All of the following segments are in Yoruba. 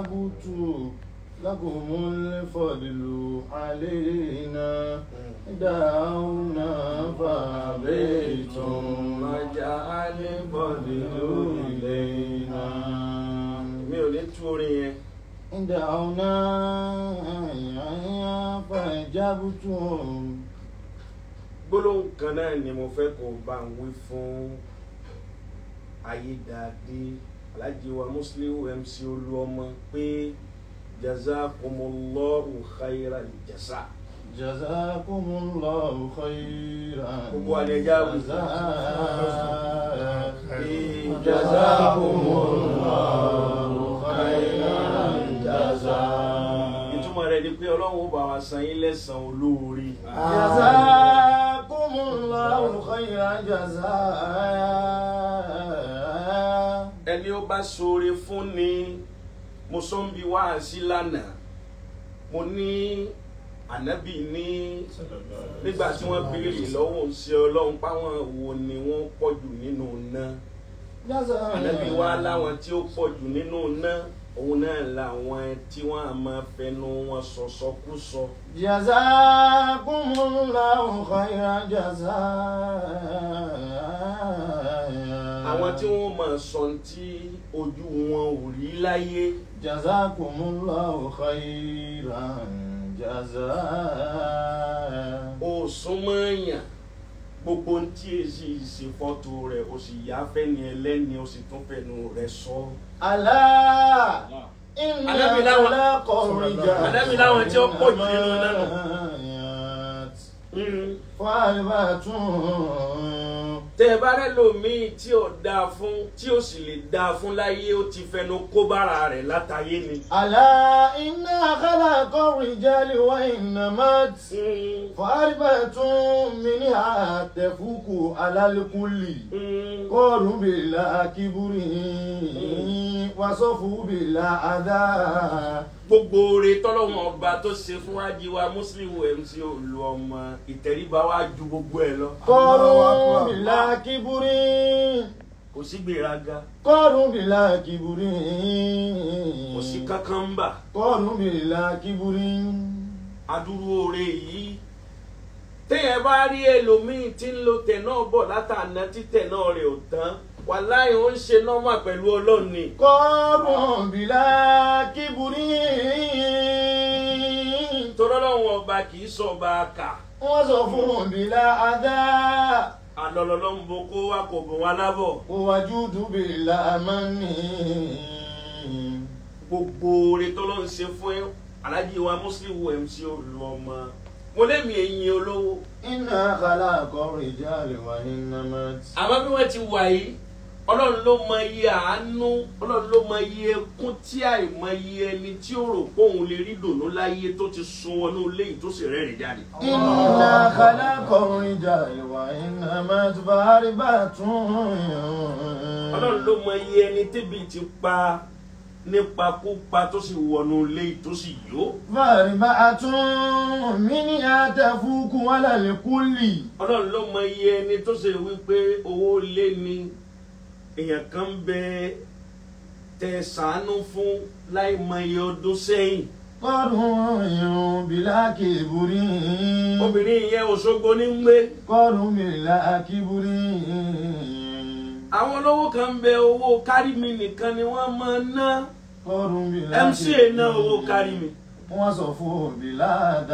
أجبت لكم الفضل علينا دعونا فأبيتم مجعل الفضل إلينا mi ò ní tú orin yẹn دعونا فأجبتم gbólóhùn kan náà ni mo fẹ́ kó bá ń wí fún ayédáadé alájí wa muslim mc olúọmọ pé jazakumullahu khairal jasa جزاكم الله خيرا gbogbo àlẹ́ ẹja wí. جزاء جزاكم الله خيرا جزاء ìtumọ̀ rẹ̀ ni pé ọlọ́run ó bá wa san yín lẹ́sàn-án olóore جزاكم الله خيرا جزاء ẹni ó bá ṣoore fún ni mo sọ ń bi wáàsí lánàá mo ní ànábì ní nígbà tí wọ́n béèrè lọ́wọ́ ṣe ọlọ́run páwọn wo ni wọ́n pọ̀ jù nínú iná جزاء ànábì wa láwọn tí ó pọ̀ jù nínú iná òun náà làwọn tí wọ́n á máa fẹnu wọn sọ̀sọ́kúsọ جزاكم الله خيرا جزاء àwọn tí wọ́n máa sọ tí ojú wọn ò rí láyé جزاكم الله خيرا جزاء ó súnmọ́ èèyàn gbogbo ń tí èsì ṣe fọ́tò rẹ̀ ó sì yá fẹ́ni ẹlẹ́ni ó sì tún fẹ́nu rẹ̀ sọ. ألا إن Ànábì láwọn- خلق الرجال Ànábì láwọn tí ó pọ̀ jù nínú náà. والبنات Mm. فأربعة tẹ ẹ bá rẹ lòmíì tí ò dáa fún tí ò sì lè dáa fún láyé ó ti fẹnu kó bára rẹ̀ látàyé ni. ألا إن خلق الرجال وإنمات Mm. فأربعة منها تفوق على الكل Mm. قالوا بلا كبر وصفوا بلا أذى gbogbo oore tọ́lọ́wọ́n ọba tó ṣe fún wájíwá muslim mc olú ọmọ ìtẹríba wá ju gbogbo ẹ lọ. قالوا بلا كبر kò sí gbéraga قالوا بلا كبر kò sí kankan ń bà. قالوا بلا كبر adúrú oore yìí téèyàn bá rí ẹlòmíín tí ń lo tẹ̀ náà bọ̀ látàná títẹ̀ náà rẹ̀ ò tán wàláhì ó ń ṣe nọ́mà pẹ̀lú ọlọ́run ni قالوا بلا كبر torí ọlọ́run ọba kì í sọ ọba kà وصفوا بلا أذى alọ́lọ́lọ́ ń bo kó wá kò bò wá lábọ̀ ووجود بلا من gbogbo oore tó ló ń ṣe fún alájí wa muslim mc olú ọmọ mo lémi ẹ̀yìn olówó إنا خلق الرجال وإنمات àmọ́ bí wọ́n ti wà yìí ọlọ́run ló mọ iye àánú ọlọ́run ló mọ iye ẹkún tí àìmọ iye ẹni tí ó rò pé òun lè rí dùnú láyé tó ti sun wọnú ilé yìí tó sì rẹ́rìn jáde. إنا خلق الرجال وإنمات فأربعة ọlọ́run ló mọ iye ẹni tẹ́bi ti pa nípakúpa tó sì wọnú ilé yìí tó sì yó. فأربعة منها تفوق على الكل ọlọ́run ló mọ iye ẹni tó ṣe wípé owó lé ni èèyàn kan bẹ tẹ sàánú fún láì mọ iye ọdún sẹ́yìn. قالوا بلا كبر obìnrin yẹn Òṣogbo ní ń gbé. قالوا بلا كبر àwọn olówó kan ń bẹ owó kárí mi nìkan ni wọ́n máa ń ná قالوا بلا mca ná owó kárí mi wọ́n sọ fún bílá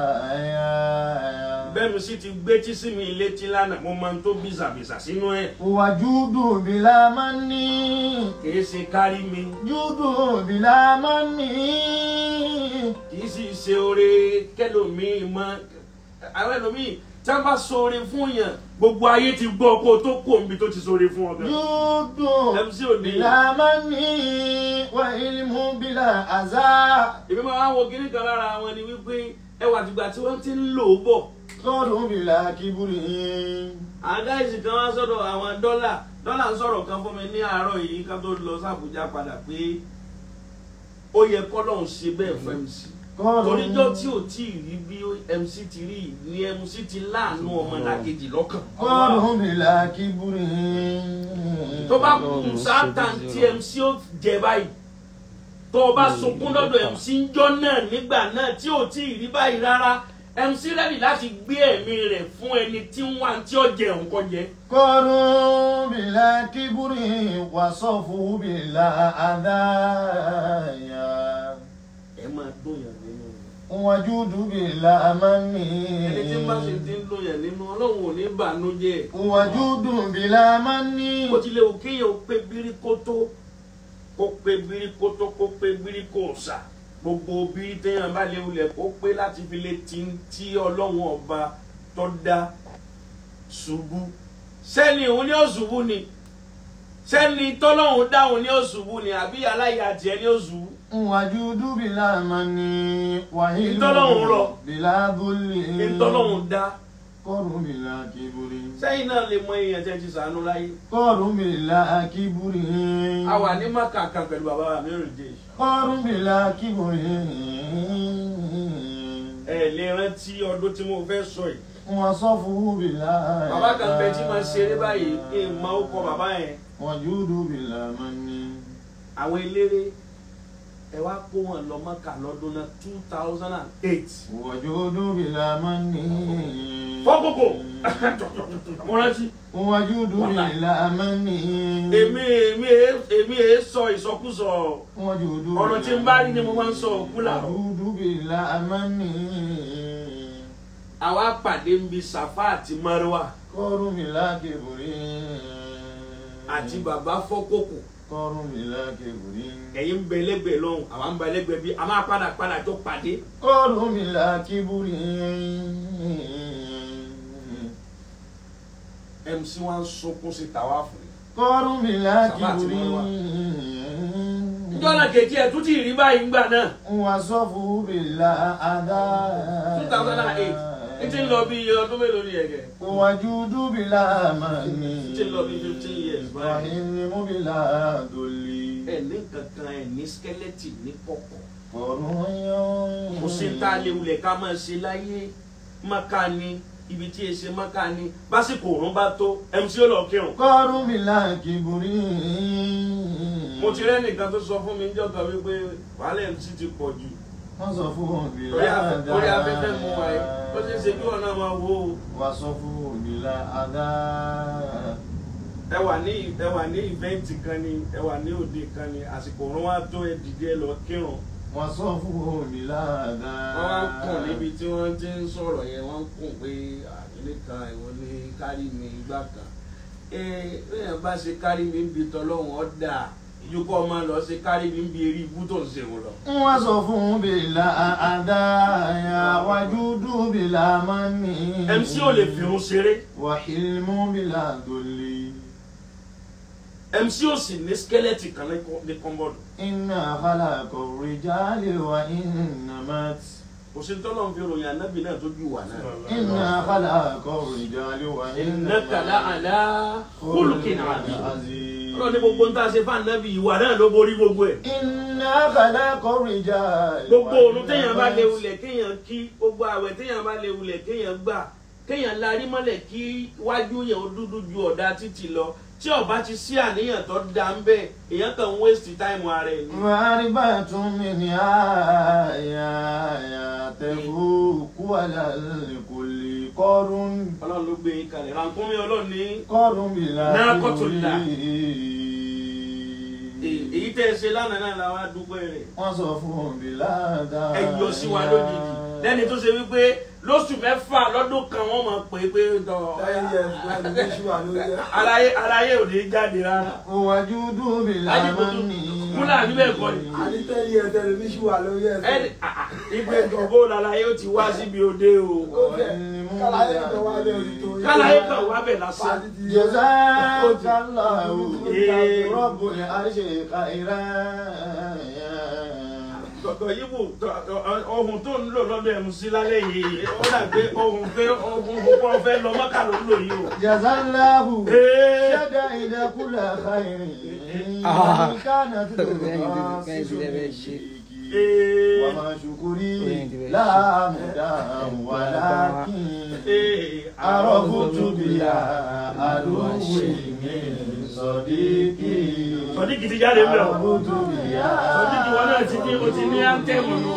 dáa. bẹ́ẹ̀ mi sì ti gbé tí sí mi létí lánàá mo máa ń tó bìsàbìsà sínú ẹ̀ wàjúdù bílá máa ń ní. kìí ṣe kárí mi júdù bílá máa ń ní. kìí sì ṣe oore kẹlòmíì mọ àwọn ẹlòmíì tí wọ́n bá ṣoore fún yàn gbogbo ayé ti gbọ́ kó o tó kó omi tó ti ṣoore fún ọ gan. júdù MC ò ní. bílá máa ń ní. wà ilmu bílá àzá. èmi máa ń wo kíní kan lára wọn ni wípé ẹwà àtìgbà tí wọ́n ti ń lò ó bọ̀ kọ́ọ̀dù bílá kíbúrì. àwọn gáìsì kan wá sọ́dọ̀ àwọn dọ́là dọ́là ń sọ̀rọ̀ kan fún mi ní àárọ̀ yìí ká tó lọ sàbújá padà pé ó yẹ kọ́lọ́hún ṣe bẹ́ẹ̀ fún MC kọ́ọ̀dù toríjọ́ tí ò tí ì rí bí MC ti rí yìí ni MC ti láàánú ọmọ làkejì lọ́kàn kọ́ọ̀dù bílá kíbúrì. tó bá kù sáátà tí MC ó jẹ báyìí tó o bá sunkún lọ́dọ̀ MC njọ́ náà nígbà náà tí ò tí ì rí báyìí rárá MC rẹ́dì láti gbé ẹ̀mí rẹ̀ fún ẹni tí ń wá tí ó jẹ nǹkan jẹ. قالوا بلا كبر وصفوا بلا أذايا ẹ máa dùn yàn nínú وجود بلا من ẹni tí ń bá ṣe ti ń dùn yàn nínú ọlọ́run ò ní bànújẹ́ وجود بلا من bó tilẹ̀ ò kéèyàn ó pé bíríkótó kó pé bíríkótó kó pé bíríkóòsà gbogbo bírí téèyàn bá lè wulẹ̀ kó pé láti fi lè ti ń tí ọlọ́run ọba tó dá ṣubú sẹ́ni òun ní òṣùbù ni sẹ́ni tọ́lọ́run dáhùn ní òṣùbù ni àbí aláya tiẹ̀ ní òṣùbù وجود بلا من وهيل Ìtọ́lọ́hun rọ̀. بلا ذل ìtọ́lọ́run dá قر بلا كبر sẹ́yìn náà lè mọ èèyàn tẹ́ ti sànú láyé قر بلا كبر a wà ní maka kan pẹ̀lú bàbá mi rìn dé قر بلا كبر ẹ lè rántí ọdún tí mo fẹ́ sọ yìí وصفه بلا bàbá kan bẹ tí máa ṣeré báyìí kí n máa kọ bàbá yẹn وجود بلا من àwọn eléré ẹ wá kó wọn lọ maka lọ́dún náà two thousand and eight وجود بلا من fọ́kòkò mo rántí وجود بلا من èmi èmi è- èmi è sọ ìsọkúsọ وجود ọ̀rọ̀ tí n bá rí ni mo máa ń sọ òkú làrọ̀ وجود بلا من àwa pàdé ń bi Safa àti Marwa قر بلا كبر àti bàbá fọ́kòkò قر بلا كبر ẹ̀yin ń bẹ lẹ́gbẹ̀ẹ́ lọ́hùn àwa ń bẹ lẹ́gbẹ̀ẹ́ bí a máa padà padà tó pàdé قر بلا كبر MC wa ń sunkún sí tàwa fún mi. قر بلا Safa àti كبر Marwa. jọ́nà kejì ẹ̀ tún ti rí báyìí ńgbà náà وصفه بلا أذى two thousand and eight ní ti ń lọ bí iye ọdún mélòó ni ẹ̀gẹ̀ وجود بلا من ní ti ń lọ bí fifteen years báyìí. وحلم بلا ذل ẹ̀ ní kankan ẹ̀ ní skeleton ní kọ̀kọ̀ قر kò sí tá a lè wulẹ̀ ká máa ṣe láyé maka ni ibi tí èsè maka ni básìkò òrùn bá tó MC ó lọ kírun. قر بلا كبر mo ti rẹ́ nìkan tó sọ fún mi níjọ́ kan wípé wàhálà MC ti pọ̀ jù وصفه orí بلا afẹ́- orí afẹ́fẹ́ mu wa yìí ó ṣeé ṣe kí wọn náà máa wo o. وصفه بلا أذى ẹ wà ní ẹ wà ní ìvẹ́ǹtì kan ni ẹ wà ní òde kan ni àsìkò òrùn wa tó ẹ dìde ẹ lọ kírun. وصفه بلا أذى wọ́n wá ń kùn níbi tí wọ́n ti ń sọ̀rọ̀ yẹn wọ́n ń kùn pé àdílé kan ìwọ ní kárí mi igbá kan. ee bẹ́ẹ̀ bá ṣe kárí mi ń bi tọ́lọ́hún ọ̀dà ìjókòó ọmọ lọ ṣe kárí mi ń bi eré ibú tó ń ṣe wọn lọ. وصفه بلا أذى وجود بلا من MC ò lè fìrun ṣeré وحلم بلا ذل MC ò sì ní skeleton kan ní kọ́- ní kọ́ńbọ̀dù. إنا خلق الرجال وإنما kò sí tọ́lọ́ fi ròyìn ànábì náà tó ju wà náà. إنا خلق الرجال innaka la وإنما ala khuluqin azim. عظيم ọlọ́run ní gbogbo ń tá a ṣe fún ànábì ìwà náà ló borí gbogbo ẹ̀. إنا خلق الرجال gbogbo òrùn téèyàn bá lè wulẹ̀ kéèyàn kí gbogbo àwẹ̀ téèyàn bá lè wulẹ̀ kéèyàn gbà kéèyàn larí mọ́lẹ̀ kí wájú yẹn ó dúdú ju ọ̀dà títì lọ tí ọba ti sí àníyàn tó dá ń bẹ èèyàn kàn ń waste time ara ẹ̀ ni. معرفة منها يا تفوق على الكل قر ọlọ́run ló gbé yín kalẹ̀ rànkúnmí ọlọ́run ní قر بلا ناقة كبر. الله. èyí èyí tẹ́ ẹ ṣe lánàá náà la wá dúpẹ́ rẹ̀ wọ́n sọ fún bìlá dáa. ẹ yọ sí wa lójijì lẹ́ni tó ṣe wípé lóṣù mẹ́fà lọ́dún kan wọ́n máa pè é pé tọ́ ten years when the issue wà lórí ẹ. aráyé aráyé ò ní jáde rárá. Òwájú dúbìlà Ajíbòtú, máa ń ní. múlà àbí bẹ́ẹ̀ kọ́ ni? àní ten years ten the issue wà lórí ẹ. ẹni ìgbẹ́ gbogbo làlàyé ó ti wá síbi òde o kálàyé kan wá bẹ́ẹ̀ orí tó. kálàyé kan wá bẹ̀ lásán Pàdé ti- Jazakallahu Ee. Rabbul arshi khairan. tọ̀tọ̀ yíbù ohun tó ń lò lọ́dọ̀ ẹ̀mú sí lálẹ́ yìí ó dà pé ohun pé ohun púpọ̀ fẹ́ lọ mọ́kà ló ń lò yìí o. Jazallahu Ee. shadaida kulla khairin. Ah. Kanat Kẹ́hìn sí lẹ́fẹ̀ẹ́ ṣe. Ee. وما شكري لا مدى ولكن Ee, عرفت بها عدوي من صديقي sọdíkì ti jáde mbẹ o عرفت بها sọdíkì wọn náà ti ní o ti ní áńtẹ́mù nù.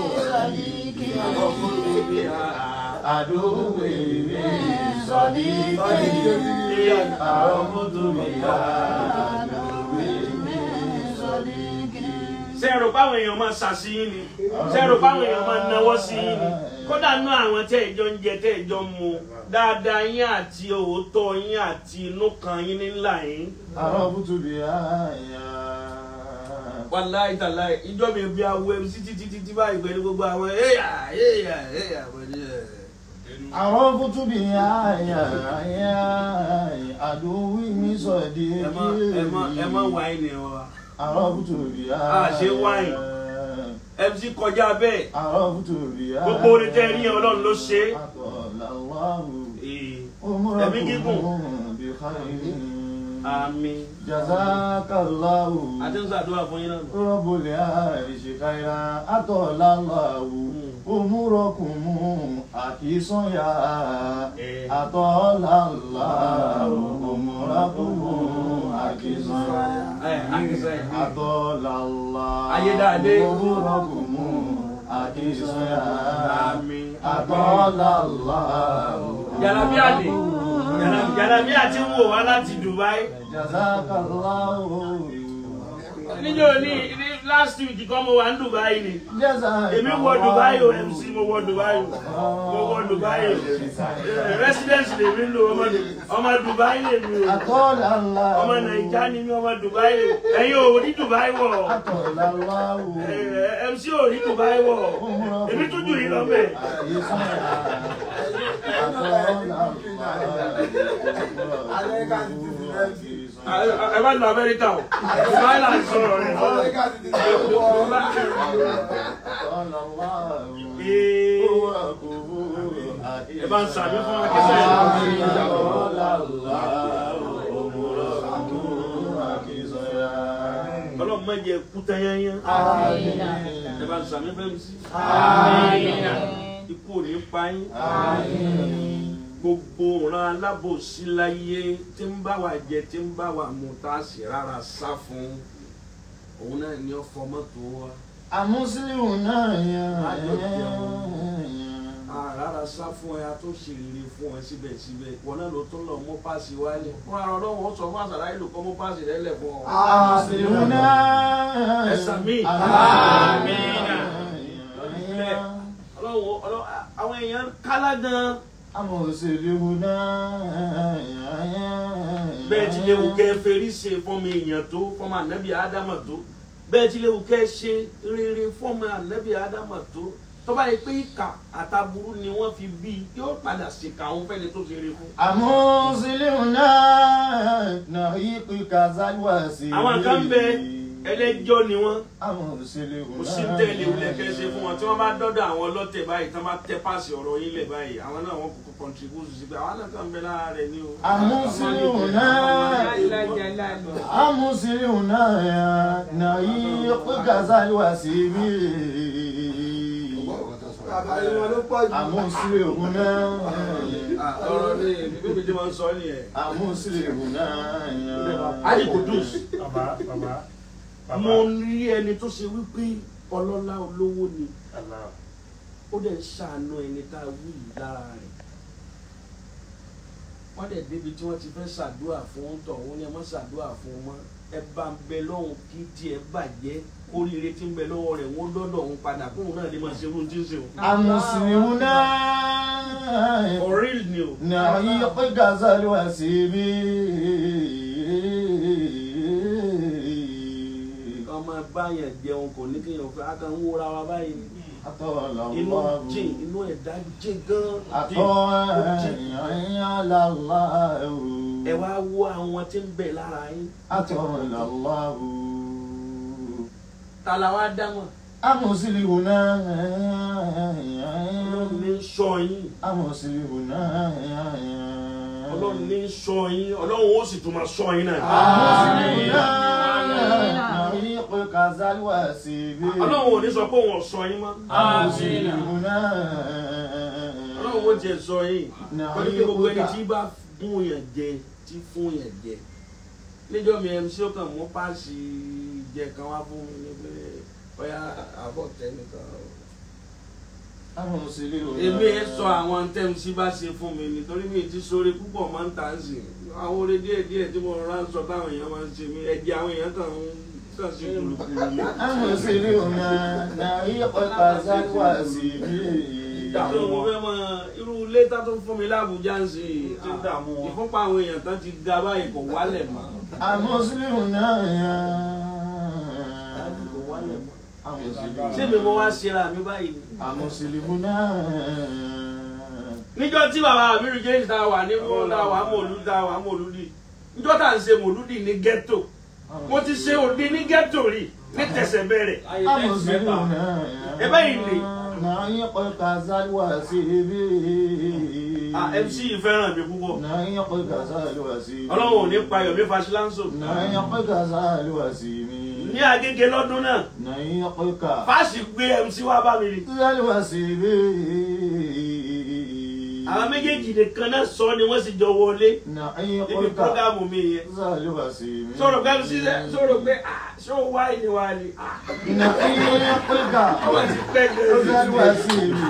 عدوي من صديقي عرفت بها عدوي من صديقي sẹ́ẹ̀rù báwọn èèyàn máa ṣàṣeyín ni sẹ́ẹ̀rù báwọn èèyàn máa náwó sí yín ni kódà nú àwọn tẹ́ ìjọ ń jẹ tẹ́ ìjọ ń mu dáadáa yín àti òótọ́ yín àti inú kan yín nílà yín. عرفت بها wàláì tàláì ìjọ mi bí awo mc títí títí báyìí pẹ̀lú gbogbo àwọn ẹ̀yà ẹ̀yà ẹ̀yà pẹ̀lú ẹ̀. عرفت بها عدوي من ẹ má ẹ má ẹ má صديقي wáìnì wa عرفت بها Ah, ṣe wine. mc kọjá bẹ́ẹ̀ عرفت بها gbogbo orin tẹ́ ẹ rí yẹn ọlọ́run ló ṣe é. أطال الله Ee, عمركم gígùn. بخير àmín جزاك الله àti ń ṣàdúrà fún yín náà. رب العرش خيرا أطال الله أموركم أكيسا يا Eh. أطال الله أموركم أكيسا ẹ àkísà ẹ. أطال الله Ayédáadé. أموركم أكيسا يا àmín. أطال الله jalabi àlè jalabi àti ń wò wá láti Dubai. جزاك الله níjọ́ ní ní last week kọ́ mo wà ní Dubai ni. جزاك èmi wọ Dubai o MC mo wọ Dubai o mo wọ Dubai o Eh, residence lè mi lò ọmọ ọmọ Dubai lè mi o أطال الله ọmọ Naija ni mi ọmọ Dubai o ẹ̀yin ò ní Dubai wọ̀ أطال الله Eh, MC ò ní Dubai wọ̀ èmi tún jù yín lọ bẹ́ẹ̀. ẹ bá lọ Amẹ́ríkà o Dubai là ń sọ̀rọ̀ rẹ̀. ẹ bá ń sàmì fún akẹ́sẹ̀ ọlọ́run má jẹ́ kúta yányán ẹ bá ń sàmì fẹ́ mi sí. ikú ò ní pa yín gbogbo ọ̀ràn alábòsí láyé tí ń bá wa jẹ tí ń bá wa mu tá a sì rárá sá fún òun náà ni ó fọ mọ́tò wa àmúsílíù náà yàn a rárá sá fún ẹ a tó ṣe rere fún ẹ síbẹ̀síbẹ̀ wọn náà ló tún lọ mú páàsì wálé fún ara ọlọ́run ó sọ fún àṣàrà ìlú kọ́ mú páàsì rẹ lẹ̀ fún ọ. àmúsílíù náà Ẹ̀sà mi. àmín ọlọ́run ọlọ́run àwọn èèyàn kálá gan àmúsílíù náà bẹ́ẹ̀ ti léwu kẹ́ ferí ṣe fọ́mọ èèyàn tó fọ́mọ ànábì ádámà tó bẹ́ẹ̀ ti léwu kẹ́ ṣe rere fọ́mọ ànábì ádámà tó tọ́ba yìí pé ìkà àtàbúrú ni wọ́n fi bí i yóò padà ṣèkà àwọn fẹ́ni tó ṣe rere fún. àmúsílíù náà náà yíkú kazaliwa sí àwọn kan bẹ ẹlẹ́jọ́ ni wọ́n àmúsílíù kò sí tẹ̀lé wulẹ̀ kẹ́ ṣe fún wọn tí wọ́n bá dọ́dọ̀ àwọn ọlọ́tẹ̀ báyìí tí wọ́n bá tẹ́ páàsì ọ̀rọ̀ yín lẹ̀ báyìí àwọn náà wọ́n kò contribute sí pé àwọn náà kàn ń bẹ lára rẹ̀ ni o. àmúsílíù náà àmúsílíù náà náà yíkú kazaliwa sí bí Àbáyé wọn ló pọ̀ jù. àmúsílíù náà ọ̀rọ̀ ni bíbí tí wọ́n sọ nìyẹn. àmúsílíù náà Ali Kudus bàbá bàbá bàbá mo rí ẹni tó ṣe wípé ọlọ́lá olówó ni Allah. ó dẹ̀ ń ṣàánú ẹni tá a wí yìí lára rẹ̀ wọ́n dẹ̀ débi tí wọ́n ti fẹ́ ṣàdúrà fún tọ̀ wọ́n ní ẹ má ṣàdúrà fún wọn ẹ bá ń bẹ lọ́hùn kí tiẹ̀ bàjẹ́ kóríire tí ń bẹ lọ́wọ́ rẹ̀ wọ́n dọ́dọ̀ òun padà kóun náà lè máa ṣe irun tí ń ṣe o. àmúsílíù náà. ọ̀rí ni o. نعيق غزل وسيبي ọmọ báyẹn jẹun kò ní kéèyàn fẹ́ akàn ń wúra wa báyìí ni. أطال inú الله jìn inú ẹ̀dá jìn gan. أطال على الله ẹ wá wo àwọn tí ń bẹ lára yín. أطال الله ta la wá dá wọn. أمسلمنا ọlọ́run ní sọ yín. أمسلمنا ọlọ́run ní sọ yín ọlọ́run ó sì tún máa sọ yín náà. أمسلمنا نعيق غزل وسيبي ọlọ́run ò ní sọ pé òun ọ̀sọ́ yín mọ́ المسلمون ọlọ́run ó jẹ sọ yín pẹ̀lú pé gbogbo ẹni tí bá fún yàn jẹ tí fún yàn jẹ níjọ́ mi mc ó kàn mú páàsì jẹ kan wá fún mi ní pé bóyá àbọ̀ tẹnìkan المسلمون èmi ẹ sọ àwọn tẹ́mísì bá ṣe fún mi nítorí mi ti sóore púpọ̀ máa ń tà ń sìn àwọn oore díẹ̀ díẹ̀ tí mo rọra ń sọ táwọn èèyàn máa ń ṣe mí ẹ̀jẹ̀ àwọn èèyàn kàn ń kàn sí kùlùkùlù mi. المسلمون نعيق القزل وسيبي tó mo fẹ́ mọ irú ilé tá tó fún mi lábújá ń sìn Tí ń dààmú wọn. ìfúnpá àwọn èèyàn tán ti ga báyìí kò wálẹ̀ mọ́. المسلمون ṣé mi mo wá ṣera mi báyìí ni. المسلمون níjọ́ tí bàbá abiru james dá wà ní dá wà mòlúdì dá wà mòlúdì níjọ́ tá à ń ṣe mòlúdì ní ghetto mo ti ṣe òde ní ghetto rí ní tẹ̀sẹ̀ bẹ̀rẹ̀ المسلمون Ebe yìí ni. نعيق القزل وسيبي Ah, mc yìí fẹ́ràn mi púpọ̀ نعيق القزل وسيبي ọlọ́run ò ní pa yomi fasilanso نعيق القزل وسيبي ní agége lọ́dún náà نعيق fáàsì gbé mc wá bá mi rí القزل وسيبي àwọn méjèèjì nìkan náà sọ ni wọ́n sì jọ wọlé نعيق níbi prógámù mi yẹn القزل وسيبي sọ̀rọ̀ pé mc sọ̀rọ̀ pé ah ṣé o wá ìní wa ni ah نعيق wọ́n ti pẹ́ القزل gẹ̀ẹ́sì وسيبي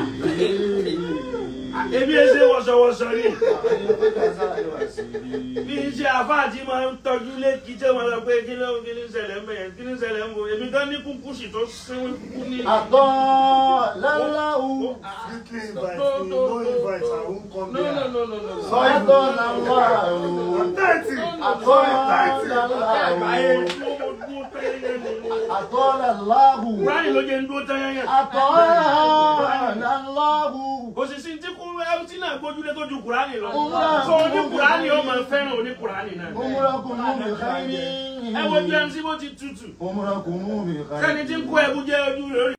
èmi ẹ ṣe wọ̀ṣọ̀wọ̀ṣọ̀ ni نعيق القزل وسيبي bí iṣẹ́ àfáàtì máa ń tọ́jú létí tí wọ́n sọ pé kí ló kí ní ṣẹlẹ̀ ń bẹ̀yẹn kí ní ṣẹlẹ̀ ń bọ̀ èmi gan ní kúkú sì tó sínwó kúkú ní. أطال الله Strictly invite me, no invite, I won't come no no there. no no no. أطال الله Thirty. أطال Àyè الله tí mo dúró tẹ́yẹ́ ni. أطال الله Kúránì ló jẹ́ ń dúró tẹ́yẹ́ yẹn. أطال الله Òṣìṣì tí kú mt náà gbójúlé tó ju Kúránì lọ. Òwúrọ̀. Sọ oní Kúránì ó máa fẹ́ràn oní Kúránì náà. أمركم بخير Ẹ wo bí MC bó ti tutù. أمركم Sẹ́ni tí ń بخير kó ẹbú jẹ́ ojú rẹ̀ ó rí.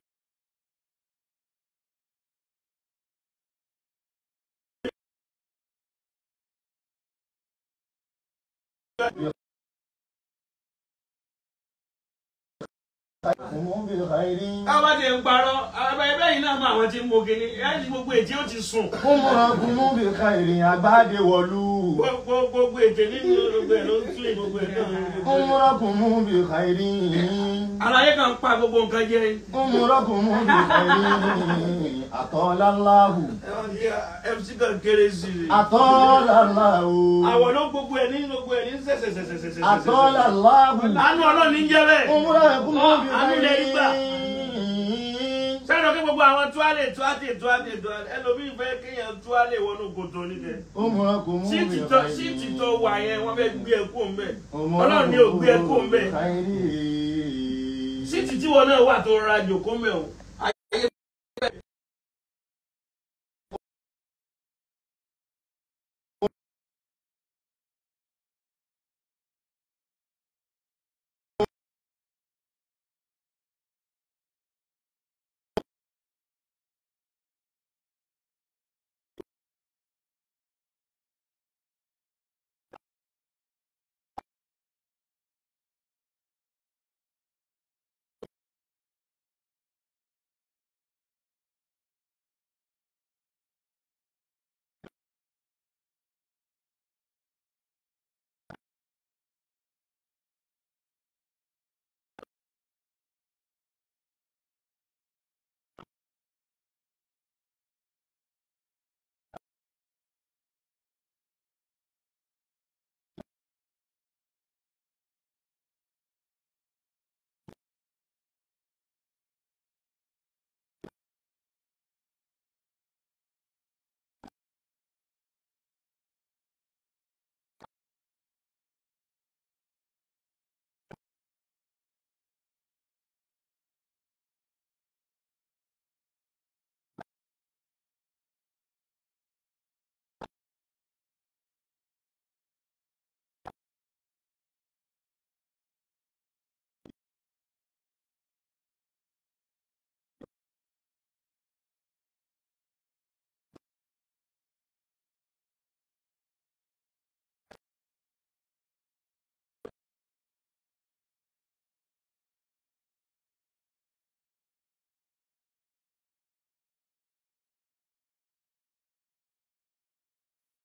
أمركم بخير Káwá ti ń parọ́, àbá ẹbẹ́ yìí náà mọ àwọn tí ń mo kíní. Ẹ ti gbogbo ètí ó ti sùn. أمركم بخير عباد ولو Gbogbo gbogbo ètè nínú gbogbo ẹ̀ ló ń tún gbogbo ẹ̀ náà. أمركم بخير Àlàyé kan pa gbogbo nǹkan jẹ́. أمركم بخير أطال الله MC kan kéré sí i. أطال الله Àwọn ló gbogbo ẹ̀ ní gbogbo ẹ̀ ní sẹ̀sẹ̀sẹ̀sẹ̀sẹ̀. أطال الله Àánú Ọlọ́run ní jẹ́ bẹ́ẹ̀. أمركم Àánú ilẹ̀ rí gbà. بخير Sẹ́nu kí gbogbo àwọn tuwálé tuwáté tuwáté tuwáté ẹlòmíì fẹ́ kéèyàn tuwálé wọnú kòtò níkẹ́. أمركم Síìtì tó síìtì tó wà yẹn wọ́n fẹ́ gbé ẹ kó ń bẹ̀. Ọlọ́run ní ò gbé ẹ kó ń bẹ̀. Síìtì tí wọn náà wà tó rọra jòkó ń bẹ̀ o.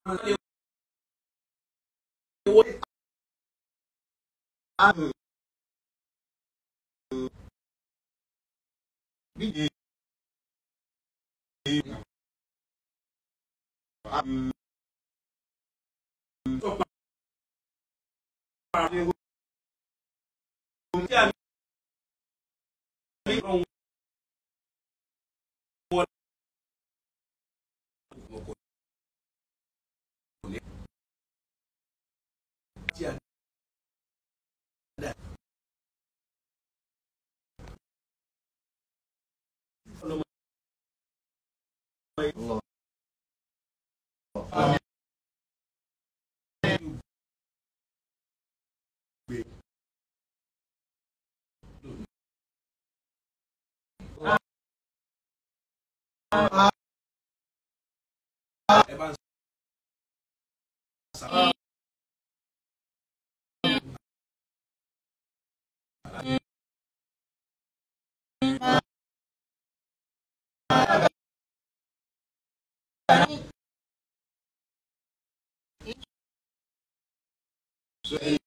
ẹ bá ń sá. So,